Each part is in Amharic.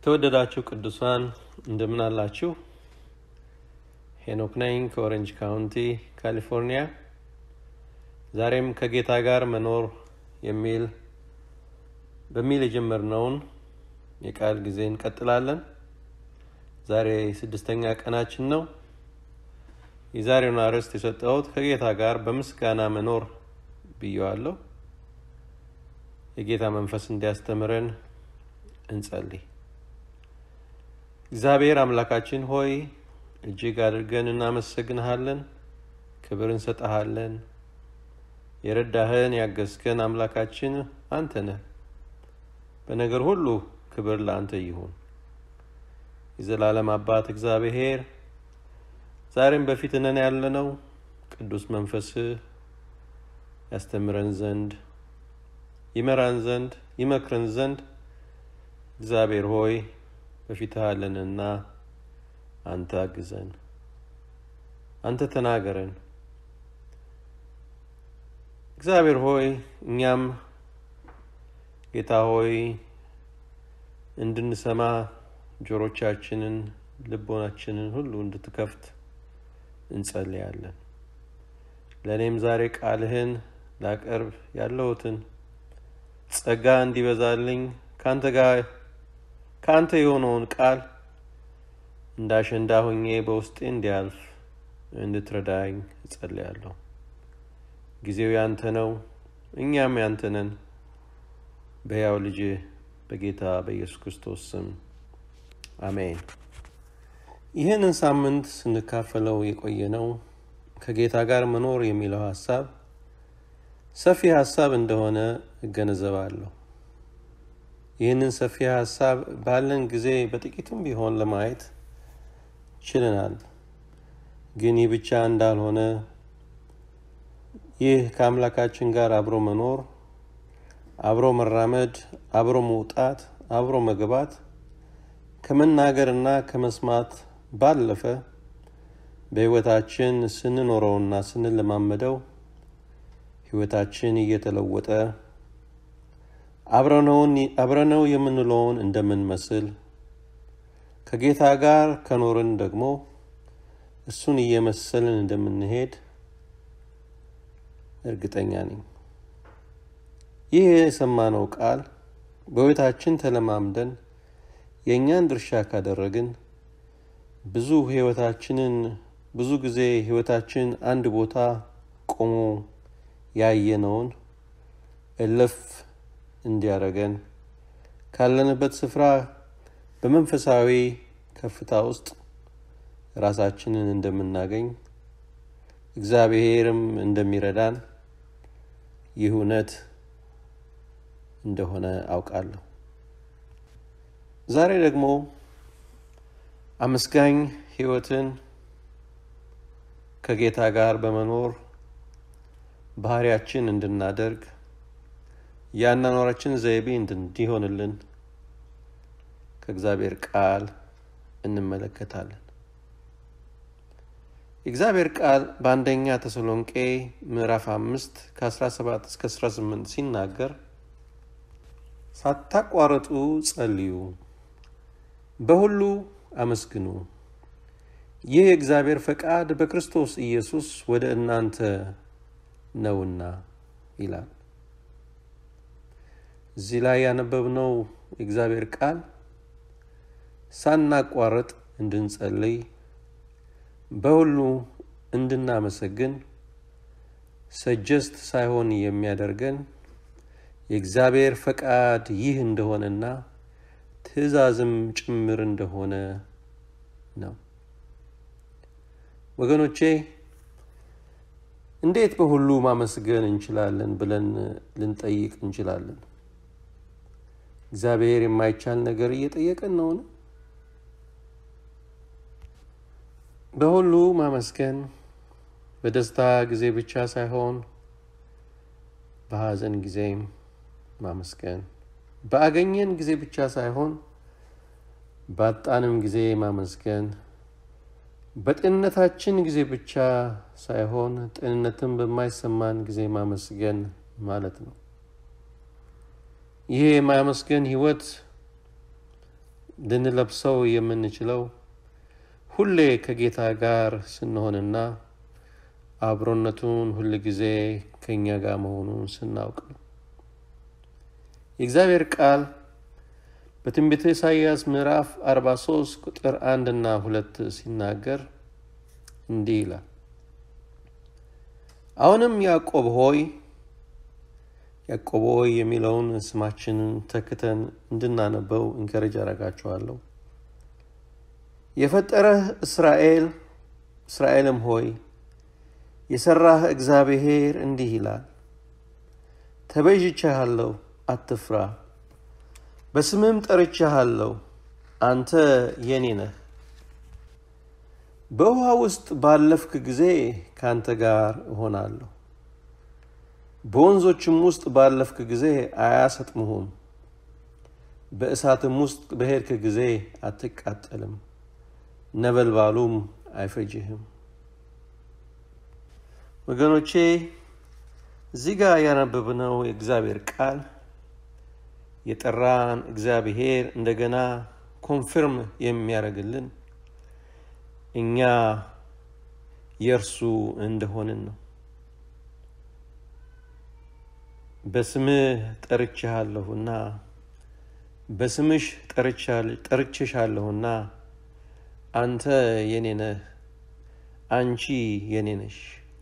የተወደዳችሁ ቅዱሳን እንደምን አላችሁ? ሄኖክ ነኝ ከኦሬንጅ ካውንቲ ካሊፎርኒያ። ዛሬም ከጌታ ጋር መኖር የሚል በሚል የጀመርነውን የቃል ጊዜ እንቀጥላለን። ዛሬ ስድስተኛ ቀናችን ነው። የዛሬውን አርዕስት የሰጠሁት ከጌታ ጋር በምስጋና መኖር ብየዋለሁ። የጌታ መንፈስ እንዲያስተምረን እንጸልይ። እግዚአብሔር አምላካችን ሆይ እጅግ አድርገን እናመሰግንሃለን፣ ክብር እንሰጠሃለን። የረዳህን ያገዝከን አምላካችን አንተ ነህ። በነገር ሁሉ ክብር ለአንተ ይሁን። የዘላለም አባት እግዚአብሔር ዛሬም በፊት ነን ያለነው ቅዱስ መንፈስህ ያስተምረን ዘንድ ይመራን ዘንድ ይመክረን ዘንድ እግዚአብሔር ሆይ በፊትህ አለንና አንተ አግዘን፣ አንተ ተናገረን። እግዚአብሔር ሆይ እኛም ጌታ ሆይ እንድንሰማ ጆሮቻችንን ልቦናችንን ሁሉ እንድትከፍት እንጸልያለን። ለእኔም ዛሬ ቃልህን ላቀርብ ያለሁትን ጸጋ እንዲበዛልኝ ከአንተ ጋር ከአንተ የሆነውን ቃል እንደ አሸንዳ ሆኜ በውስጤ እንዲያልፍ እንድትረዳኝ እጸልያለሁ። ጊዜው ያንተ ነው፣ እኛም ያንተ ነን። በሕያው ልጅ በጌታ በኢየሱስ ክርስቶስ ስም አሜን። ይህንን ሳምንት ስንካፈለው የቆየ ነው ከጌታ ጋር መኖር የሚለው ሀሳብ ሰፊ ሀሳብ እንደሆነ እገነዘባለሁ። ይህንን ሰፊ ሀሳብ ባለን ጊዜ በጥቂቱም ቢሆን ለማየት ችለናል። ግን ይህ ብቻ እንዳልሆነ ይህ ከአምላካችን ጋር አብሮ መኖር፣ አብሮ መራመድ፣ አብሮ መውጣት፣ አብሮ መግባት ከመናገርና ከመስማት ባለፈ በሕይወታችን ስንኖረውና ስንለማመደው ሕይወታችን እየተለወጠ አብረነው የምንለውን እንደምንመስል ከጌታ ጋር ከኖርን ደግሞ እሱን እየመሰልን እንደምንሄድ እርግጠኛ ነኝ። ይህ የሰማነው ቃል በሕይወታችን ተለማምደን የእኛን ድርሻ ካደረግን ብዙ ሕይወታችንን ብዙ ጊዜ ሕይወታችን አንድ ቦታ ቆሞ ያየነውን እልፍ እንዲያደርገን ካለንበት ስፍራ በመንፈሳዊ ከፍታ ውስጥ ራሳችንን እንደምናገኝ እግዚአብሔርም እንደሚረዳን ይህ እውነት እንደሆነ አውቃለሁ። ዛሬ ደግሞ አመስጋኝ ሕይወትን ከጌታ ጋር በመኖር ባህሪያችን እንድናደርግ የአኗኗራችን ዘይቤ እንዲሆንልን ከእግዚአብሔር ቃል እንመለከታለን። የእግዚአብሔር ቃል በአንደኛ ተሰሎንቄ ምዕራፍ አምስት ከ17 እስከ 18 ሲናገር ሳታቋረጡ ጸልዩ፣ በሁሉ አመስግኑ፣ ይህ የእግዚአብሔር ፈቃድ በክርስቶስ ኢየሱስ ወደ እናንተ ነውና ይላል። እዚህ ላይ ያነበብነው የእግዚአብሔር ቃል ሳናቋረጥ እንድንጸልይ በሁሉ እንድናመሰግን ሰጀስት ሳይሆን የሚያደርገን የእግዚአብሔር ፈቃድ ይህ እንደሆነና ትእዛዝም ጭምር እንደሆነ ነው። ወገኖቼ እንዴት በሁሉ ማመስገን እንችላለን ብለን ልንጠይቅ እንችላለን። እግዚአብሔር የማይቻል ነገር እየጠየቀን ነውን? በሁሉ ማመስገን በደስታ ጊዜ ብቻ ሳይሆን በሐዘን ጊዜም ማመስገን፣ በአገኘን ጊዜ ብቻ ሳይሆን ባጣንም ጊዜ ማመስገን፣ በጤንነታችን ጊዜ ብቻ ሳይሆን ጤንነትን በማይሰማን ጊዜ ማመስገን ማለት ነው። ይሄ የማመስገን ህይወት ልንለብሰው የምንችለው ሁሌ ከጌታ ጋር ስንሆንና አብሮነቱን ሁል ጊዜ ከእኛ ጋር መሆኑን ስናውቅ ነው። የእግዚአብሔር ቃል በትንቢተ ኢሳይያስ ምዕራፍ 43 ቁጥር አንድ እና ሁለት ሲናገር እንዲህ ይላል። አሁንም ያዕቆብ ሆይ ያዕቆብ ሆይ የሚለውን ስማችንን ተክተን እንድናነበው እንከረጅ አረጋችኋለሁ። የፈጠረህ እስራኤል እስራኤልም ሆይ የሰራህ እግዚአብሔር እንዲህ ይላል፣ ተቤዥቼሃለሁ፣ አትፍራ፣ በስምህም ጠርቼሃለሁ፣ አንተ የኔ ነህ። በውሃ ውስጥ ባለፍክ ጊዜ ከአንተ ጋር እሆናለሁ፣ በወንዞችም ውስጥ ባለፍክ ጊዜ አያሰጥሙህም፣ በእሳትም ውስጥ በሄድክ ጊዜ አትቃጠልም፣ ነበልባሉም አይፈጅህም። ወገኖቼ እዚህ ጋር ያነበብነው የእግዚአብሔር ቃል የጠራን እግዚአብሔር እንደገና ኮንፊርም የሚያደርግልን እኛ የእርሱ እንደሆንን ነው። በስምህ ጠርቼሃለሁና በስምሽ ጠርቼሻለሁና አንተ የኔ ነህ፣ አንቺ የኔ ነሽ።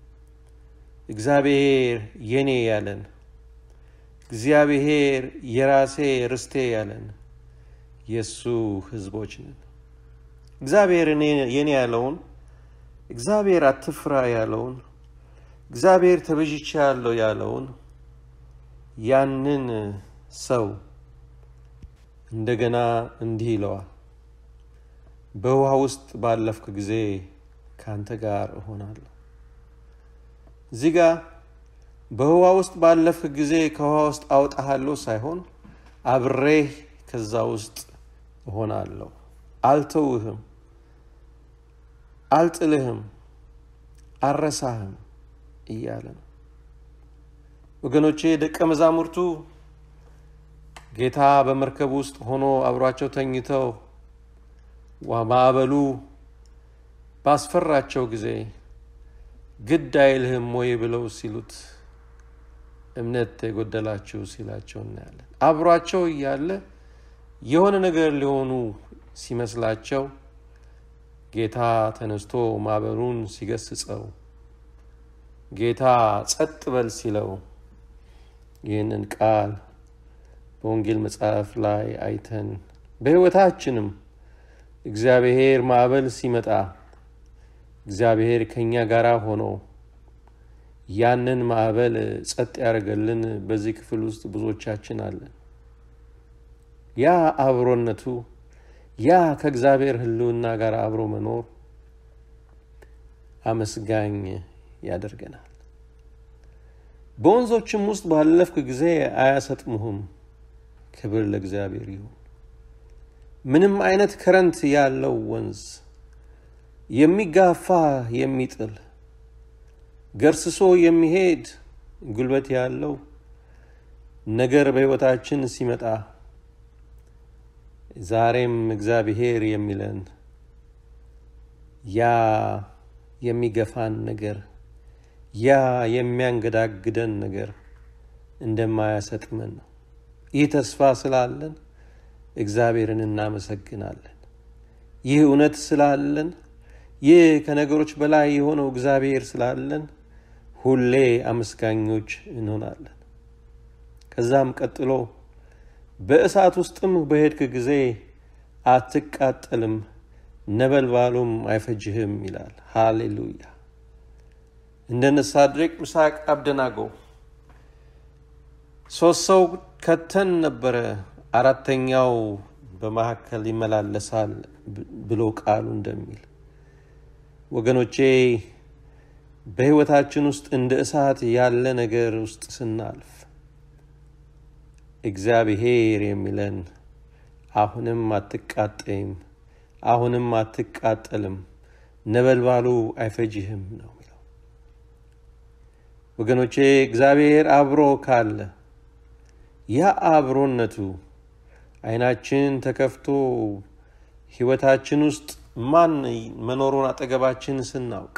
እግዚአብሔር የኔ ያለን እግዚአብሔር የራሴ ርስቴ ያለን የእሱ ሕዝቦች ነን። እግዚአብሔር የኔ ያለውን እግዚአብሔር አትፍራ ያለውን እግዚአብሔር ተቤዥቼ ያለው ያለውን ያንን ሰው እንደገና እንዲህ ይለዋል፣ በውሃ ውስጥ ባለፍክ ጊዜ ከአንተ ጋር እሆናለሁ። እዚህ ጋር በውሃ ውስጥ ባለፍክ ጊዜ ከውሃ ውስጥ አውጣሃለሁ ሳይሆን አብሬህ ከዛ ውስጥ እሆናለሁ፣ አልተውህም፣ አልጥልህም፣ አረሳህም እያለ ነው። ወገኖቼ ደቀ መዛሙርቱ ጌታ በመርከብ ውስጥ ሆኖ አብሯቸው ተኝተው ማዕበሉ ባስፈራቸው ጊዜ ግድ አይልህም ወይ ብለው ሲሉት እምነት የጎደላችሁ ሲላቸው እናያለን። አብሯቸው እያለ የሆነ ነገር ሊሆኑ ሲመስላቸው ጌታ ተነስቶ ማዕበሉን ሲገስጸው፣ ጌታ ጸጥ በል ሲለው ይህንን ቃል በወንጌል መጽሐፍ ላይ አይተን በሕይወታችንም እግዚአብሔር ማዕበል ሲመጣ እግዚአብሔር ከእኛ ጋር ሆኖ ያንን ማዕበል ጸጥ ያደረገልን በዚህ ክፍል ውስጥ ብዙዎቻችን አለን። ያ አብሮነቱ ያ ከእግዚአብሔር ሕልውና ጋር አብሮ መኖር አመስጋኝ ያደርገናል። በወንዞችም ውስጥ ባለፍክ ጊዜ አያሰጥሙህም። ክብር ለእግዚአብሔር ይሁን። ምንም አይነት ከረንት ያለው ወንዝ የሚጋፋ የሚጥል ገርስሶ የሚሄድ ጉልበት ያለው ነገር በሕይወታችን ሲመጣ ዛሬም እግዚአብሔር የሚለን ያ የሚገፋን ነገር ያ የሚያንገዳግደን ነገር እንደማያሰጥመን ነው። ይህ ተስፋ ስላለን እግዚአብሔርን እናመሰግናለን። ይህ እውነት ስላለን ይህ ከነገሮች በላይ የሆነው እግዚአብሔር ስላለን ሁሌ አመስጋኞች እንሆናለን። ከዛም ቀጥሎ በእሳት ውስጥም በሄድክ ጊዜ አትቃጠልም፣ ነበልባሉም አይፈጅህም ይላል። ሃሌሉያ! እንደነ ሳድሬቅ፣ ሚሳቅ፣ አብደናጎ ሶስት ሰው ከተን ነበረ፣ አራተኛው በመካከል ይመላለሳል ብሎ ቃሉ እንደሚል ወገኖቼ በሕይወታችን ውስጥ እንደ እሳት ያለ ነገር ውስጥ ስናልፍ እግዚአብሔር የሚለን አሁንም አትቃጠይም፣ አሁንም አትቃጠልም፣ ነበልባሉ አይፈጅህም ነው የሚለው። ወገኖቼ እግዚአብሔር አብሮ ካለ ያ አብሮነቱ ዓይናችን ተከፍቶ ሕይወታችን ውስጥ ማን መኖሩን አጠገባችን ስናውቅ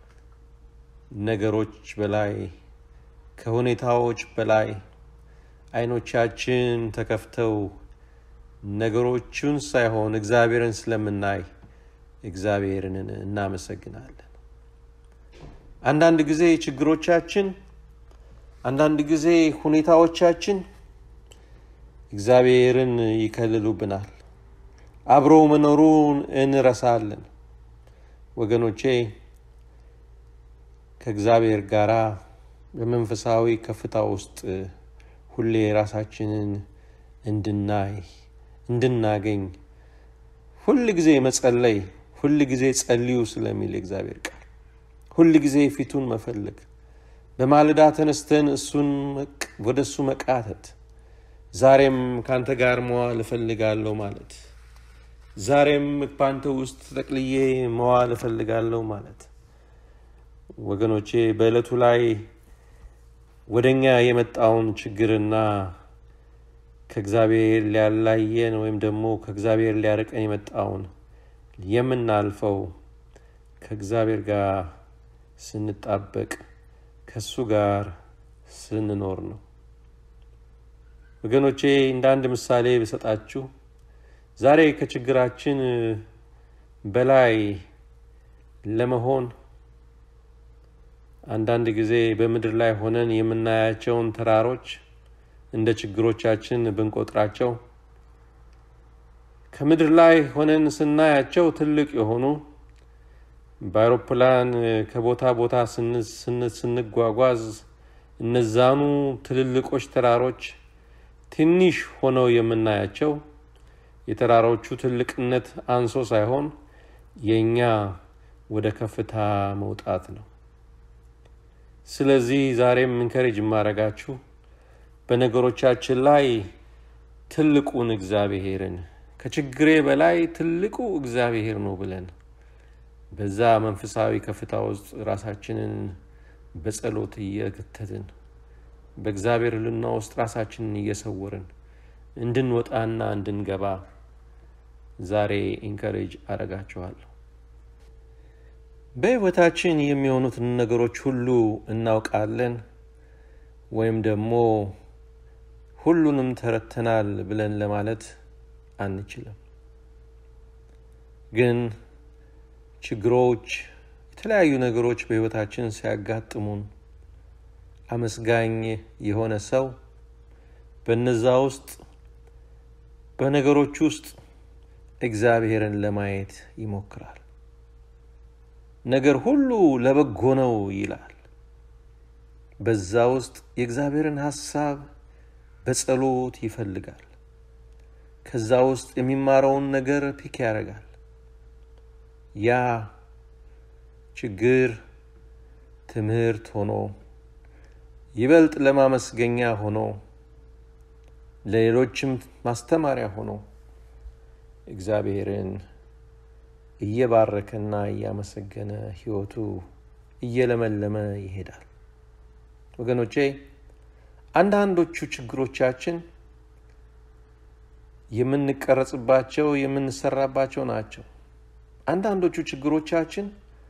ነገሮች በላይ ከሁኔታዎች በላይ ዓይኖቻችን ተከፍተው ነገሮቹን ሳይሆን እግዚአብሔርን ስለምናይ እግዚአብሔርን እናመሰግናለን። አንዳንድ ጊዜ ችግሮቻችን፣ አንዳንድ ጊዜ ሁኔታዎቻችን እግዚአብሔርን ይከልሉብናል። አብሮ መኖሩን እንረሳለን። ወገኖቼ ከእግዚአብሔር ጋር በመንፈሳዊ ከፍታ ውስጥ ሁሌ ራሳችንን እንድናይ እንድናገኝ ሁል ጊዜ መጸለይ፣ ሁል ጊዜ ጸልዩ ስለሚል የእግዚአብሔር ቃል ሁል ጊዜ ፊቱን መፈለግ፣ በማለዳ ተነስተን እሱን ወደ እሱ መቃተት፣ ዛሬም ከአንተ ጋር መዋል እፈልጋለሁ ማለት፣ ዛሬም በአንተ ውስጥ ተጠቅልዬ መዋል እፈልጋለሁ ማለት ወገኖቼ በዕለቱ ላይ ወደ እኛ የመጣውን ችግርና ከእግዚአብሔር ሊያላየን ወይም ደግሞ ከእግዚአብሔር ሊያርቀን የመጣውን የምናልፈው ከእግዚአብሔር ጋር ስንጣበቅ ከእሱ ጋር ስንኖር ነው። ወገኖቼ እንደ አንድ ምሳሌ ብሰጣችሁ ዛሬ ከችግራችን በላይ ለመሆን አንዳንድ ጊዜ በምድር ላይ ሆነን የምናያቸውን ተራሮች እንደ ችግሮቻችን ብንቆጥራቸው ከምድር ላይ ሆነን ስናያቸው ትልቅ የሆኑ በአውሮፕላን ከቦታ ቦታ ስንጓጓዝ እነዛኑ ትልልቆች ተራሮች ትንሽ ሆነው የምናያቸው የተራሮቹ ትልቅነት አንሶ ሳይሆን የእኛ ወደ ከፍታ መውጣት ነው። ስለዚህ ዛሬም ኢንከሬጅ የማደርጋችሁ በነገሮቻችን ላይ ትልቁን እግዚአብሔርን ከችግሬ በላይ ትልቁ እግዚአብሔር ነው ብለን በዛ መንፈሳዊ ከፍታ ውስጥ ራሳችንን በጸሎት እየከተትን በእግዚአብሔር ሕልውና ውስጥ ራሳችንን እየሰወርን እንድንወጣና እንድንገባ ዛሬ ኢንከሬጅ አደርጋችኋለሁ። በሕይወታችን የሚሆኑትን ነገሮች ሁሉ እናውቃለን ወይም ደግሞ ሁሉንም ተረድተናል ብለን ለማለት አንችልም። ግን ችግሮች፣ የተለያዩ ነገሮች በሕይወታችን ሲያጋጥሙን አመስጋኝ የሆነ ሰው በነዛ ውስጥ በነገሮች ውስጥ እግዚአብሔርን ለማየት ይሞክራል። ነገር ሁሉ ለበጎ ነው ይላል። በዛ ውስጥ የእግዚአብሔርን ሐሳብ በጸሎት ይፈልጋል። ከዛ ውስጥ የሚማረውን ነገር ፒክ ያደርጋል። ያ ችግር ትምህርት ሆኖ ይበልጥ ለማመስገኛ ሆኖ ለሌሎችም ማስተማሪያ ሆኖ እግዚአብሔርን እየባረከና እያመሰገነ ሕይወቱ እየለመለመ ይሄዳል። ወገኖቼ አንዳንዶቹ ችግሮቻችን የምንቀረጽባቸው የምንሰራባቸው ናቸው። አንዳንዶቹ ችግሮቻችን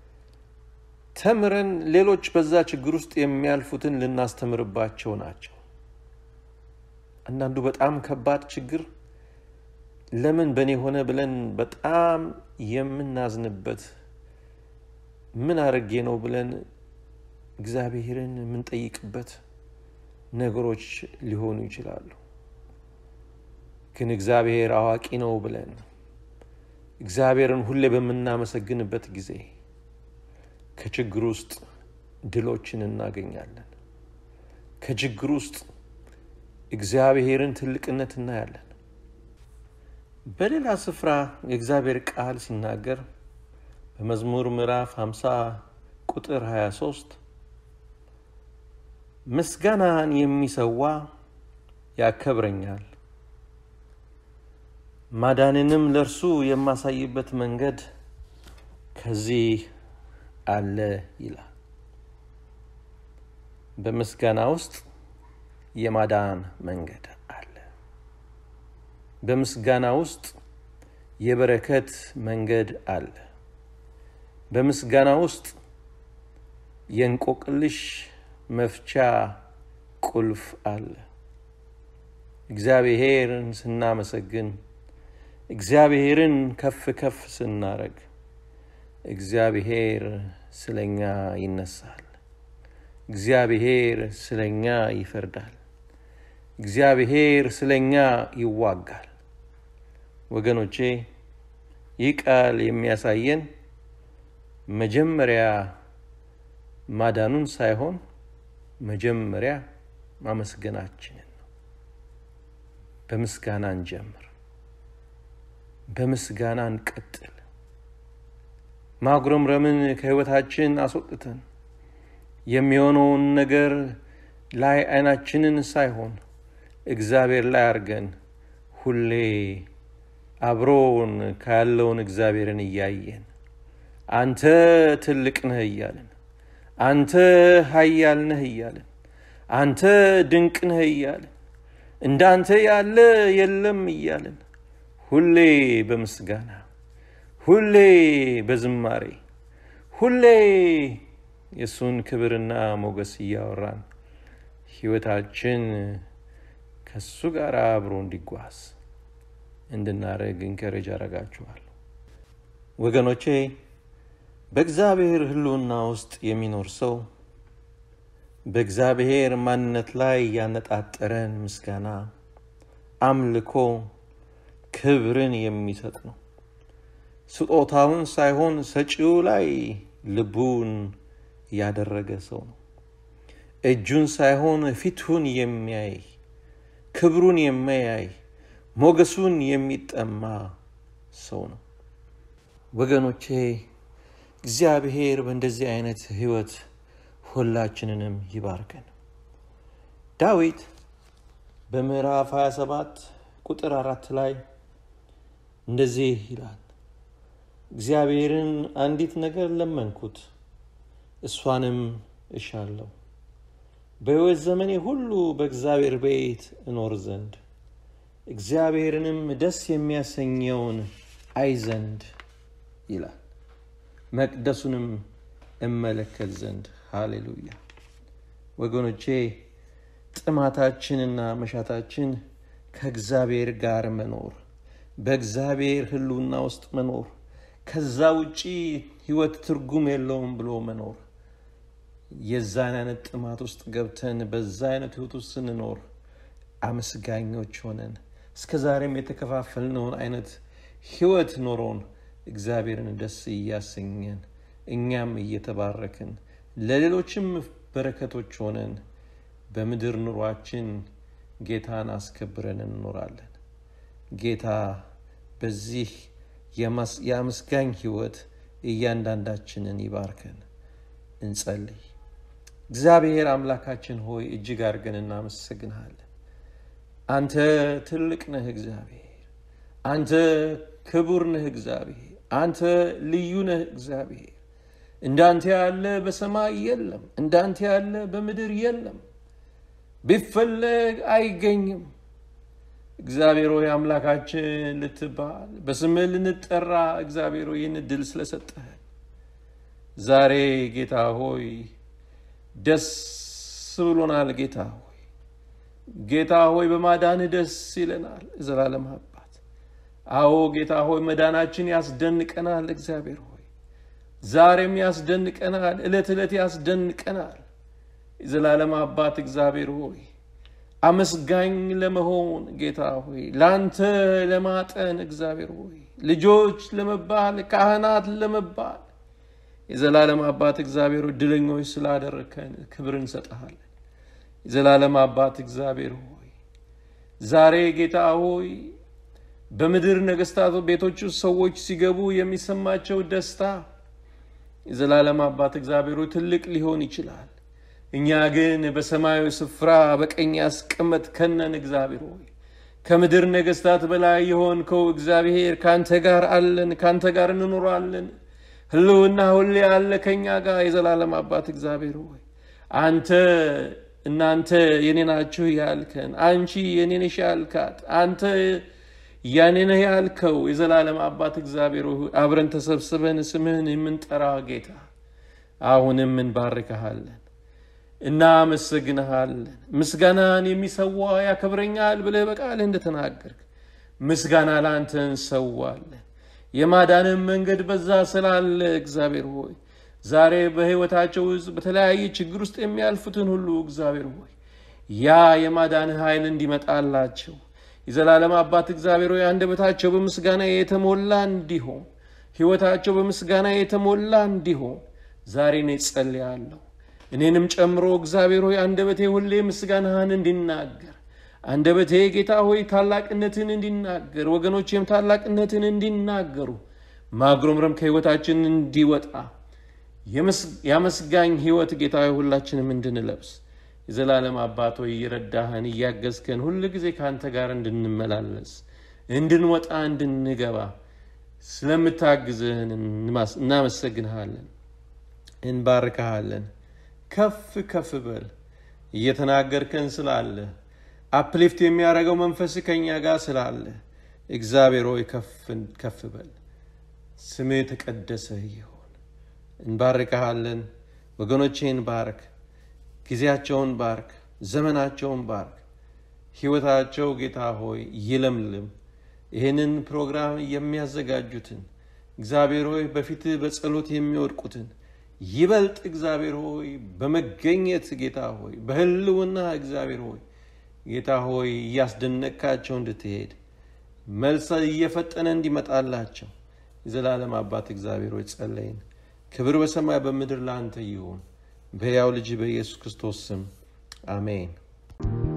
ተምረን ሌሎች በዛ ችግር ውስጥ የሚያልፉትን ልናስተምርባቸው ናቸው። አንዳንዱ በጣም ከባድ ችግር ለምን በእኔ ሆነ ብለን በጣም የምናዝንበት ምን አድርጌ ነው ብለን እግዚአብሔርን የምንጠይቅበት ነገሮች ሊሆኑ ይችላሉ። ግን እግዚአብሔር አዋቂ ነው ብለን እግዚአብሔርን ሁሌ በምናመሰግንበት ጊዜ ከችግር ውስጥ ድሎችን እናገኛለን። ከችግር ውስጥ እግዚአብሔርን ትልቅነት እናያለን። በሌላ ስፍራ የእግዚአብሔር ቃል ሲናገር በመዝሙር ምዕራፍ 50 ቁጥር 23 ምስጋናን የሚሰዋ ያከብረኛል፣ ማዳንንም ለእርሱ የማሳይበት መንገድ ከዚህ አለ ይላል። በምስጋና ውስጥ የማዳን መንገድ አለ። በምስጋና ውስጥ የበረከት መንገድ አለ። በምስጋና ውስጥ የእንቆቅልሽ መፍቻ ቁልፍ አለ። እግዚአብሔርን ስናመሰግን፣ እግዚአብሔርን ከፍ ከፍ ስናረግ እግዚአብሔር ስለኛ ይነሳል። እግዚአብሔር ስለኛ ይፈርዳል። እግዚአብሔር ስለኛ ይዋጋል። ወገኖቼ ይህ ቃል የሚያሳየን መጀመሪያ ማዳኑን ሳይሆን መጀመሪያ ማመስገናችንን ነው። በምስጋና እንጀምር፣ በምስጋና እንቀጥል። ማጉረምረምን ከሕይወታችን አስወጥተን የሚሆነውን ነገር ላይ አይናችንን ሳይሆን እግዚአብሔር ላይ አድርገን ሁሌ አብሮን ካለውን እግዚአብሔርን እያየን አንተ ትልቅ ነህ እያልን አንተ ኃያል ነህ እያልን አንተ ድንቅ ነህ እያልን እንዳንተ ያለ የለም እያልን ሁሌ በምስጋና ሁሌ በዝማሬ ሁሌ የእሱን ክብርና ሞገስ እያወራን ሕይወታችን ከእሱ ጋር አብሮ እንዲጓዝ እንድናደርግ እንከረጅ አደርጋችኋለሁ። ወገኖቼ በእግዚአብሔር ሕልውና ውስጥ የሚኖር ሰው በእግዚአብሔር ማንነት ላይ ያነጣጠረን ምስጋና፣ አምልኮ፣ ክብርን የሚሰጥ ነው። ስጦታውን ሳይሆን ሰጪው ላይ ልቡን ያደረገ ሰው ነው። እጁን ሳይሆን ፊቱን የሚያይ ክብሩን የሚያይ ሞገሱን የሚጠማ ሰው ነው። ወገኖቼ እግዚአብሔር በእንደዚህ አይነት ሕይወት ሁላችንንም ይባርከን። ዳዊት በምዕራፍ 27 ቁጥር አራት ላይ እንደዚህ ይላል፣ እግዚአብሔርን አንዲት ነገር ለመንኩት፣ እሷንም እሻለሁ በሕይወት ዘመኔ ሁሉ በእግዚአብሔር ቤት እኖር ዘንድ እግዚአብሔርንም ደስ የሚያሰኘውን አይ ዘንድ ይላል፣ መቅደሱንም እመለከት ዘንድ። ሃሌሉያ! ወገኖቼ ጥማታችንና መሻታችን ከእግዚአብሔር ጋር መኖር፣ በእግዚአብሔር ሕልውና ውስጥ መኖር፣ ከዛ ውጪ ሕይወት ትርጉም የለውም ብሎ መኖር የዛን አይነት ጥማት ውስጥ ገብተን በዛ አይነት ሕይወት ውስጥ ስንኖር አመስጋኞች ሆነን እስከ ዛሬም የተከፋፈልነውን አይነት ሕይወት ኖሮን እግዚአብሔርን ደስ እያሰኘን እኛም እየተባረክን ለሌሎችም በረከቶች ሆነን በምድር ኑሯችን ጌታን አስከብረን እንኖራለን። ጌታ በዚህ የአመስጋኝ ሕይወት እያንዳንዳችንን ይባርከን። እንጸልይ። እግዚአብሔር አምላካችን ሆይ እጅግ አድርገን እናመሰግንሃለን። አንተ ትልቅ ነህ እግዚአብሔር። አንተ ክቡር ነህ እግዚአብሔር። አንተ ልዩ ነህ እግዚአብሔር። እንዳንተ ያለ በሰማይ የለም፣ እንዳንተ ያለ በምድር የለም። ቢፈለግ አይገኝም። እግዚአብሔር ሆይ አምላካችን ልትባል በስምህ ልንጠራ እግዚአብሔር ሆይ ይህን ድል ስለሰጠህን ዛሬ ጌታ ሆይ ደስ ብሎናል። ጌታ ሆይ ጌታ ሆይ በማዳንህ ደስ ይለናል። ዘላለም አባት አዎ ጌታ ሆይ መዳናችን ያስደንቀናል። እግዚአብሔር ሆይ ዛሬም ያስደንቀናል። ዕለት ዕለት ያስደንቀናል። የዘላለም አባት እግዚአብሔር ሆይ አመስጋኝ ለመሆን ጌታ ሆይ ለአንተ ለማጠን እግዚአብሔር ሆይ ልጆች ለመባል ካህናት ለመባል የዘላለም አባት እግዚአብሔር ድለኞች ስላደረከን ክብር እንሰጠሃለን። የዘላለም አባት እግዚአብሔር ሆይ ዛሬ ጌታ ሆይ በምድር ነገስታት ቤቶች ውስጥ ሰዎች ሲገቡ የሚሰማቸው ደስታ የዘላለም አባት እግዚአብሔር ሆይ ትልቅ ሊሆን ይችላል። እኛ ግን በሰማያዊ ስፍራ በቀኝ ያስቀመጥከነን እግዚአብሔር ሆይ ከምድር ነገስታት በላይ የሆንከው እግዚአብሔር ከአንተ ጋር አለን፣ ከአንተ ጋር እንኖራለን። ህልውና ሁሌ ያለ ከኛ ጋር የዘላለም አባት እግዚአብሔር ሆይ አንተ እናንተ የኔ ናችሁ ያልከን፣ አንቺ የኔ ነሽ ያልካት፣ አንተ ያኔ ነህ ያልከው የዘላለም አባት እግዚአብሔር ሆይ አብረን ተሰብስበን ስምህን የምንጠራ ጌታ አሁንም እንባርክሃለን፣ እናመሰግንሃለን። ምስጋናን የሚሰዋ ያከብረኛል ብለህ በቃልህ እንደተናገርክ ምስጋና ለአንተ እንሰዋለን። የማዳንን መንገድ በዛ ስላለ እግዚአብሔር ሆይ ዛሬ በሕይወታቸው ውስጥ በተለያየ ችግር ውስጥ የሚያልፉትን ሁሉ እግዚአብሔር ሆይ ያ የማዳን ኃይል እንዲመጣላቸው የዘላለም አባት እግዚአብሔር ሆይ አንደበታቸው በምስጋና የተሞላ እንዲሆን ሕይወታቸው በምስጋና የተሞላ እንዲሆን ዛሬ እኔ ጸልያለሁ። እኔንም ጨምሮ እግዚአብሔር ሆይ አንደበቴ ሁሌ ምስጋናህን እንዲናገር አንደበቴ ጌታ ሆይ ታላቅነትን እንዲናገር ወገኖቼም ታላቅነትን እንዲናገሩ ማጉረምረም ከሕይወታችን እንዲወጣ የመስጋኝ ሕይወት ጌታ ሆይ ሁላችንም እንድንለብስ የዘላለም አባት ሆይ እየረዳህን እያገዝከን ሁል ጊዜ ከአንተ ጋር እንድንመላለስ እንድንወጣ እንድንገባ ስለምታግዝህን እናመሰግንሃለን፣ እንባርክሃለን። ከፍ ከፍ በል እየተናገርከን ስላለ አፕሊፍት የሚያደርገው መንፈስ ከኛ ጋር ስላለ እግዚአብሔር ሆይ ከፍ በል። ስምህ የተቀደሰ ይሁን። እንባርክሃለን። ወገኖቼን ባርክ፣ ጊዜያቸውን ባርክ፣ ዘመናቸውን ባርክ። ሕይወታቸው ጌታ ሆይ ይለምልም። ይህንን ፕሮግራም የሚያዘጋጁትን እግዚአብሔር ሆይ በፊትህ በጸሎት የሚወድቁትን ይበልጥ እግዚአብሔር ሆይ በመገኘት ጌታ ሆይ በህልውና እግዚአብሔር ሆይ ጌታ ሆይ እያስደነቃቸው እንድትሄድ መልሰ እየፈጠነ እንዲመጣላቸው የዘላለም አባት እግዚአብሔር ሆይ ጸለይን። ክብር በሰማይ በምድር ለአንተ ይሁን። በሕያው ልጅ በኢየሱስ ክርስቶስ ስም አሜን።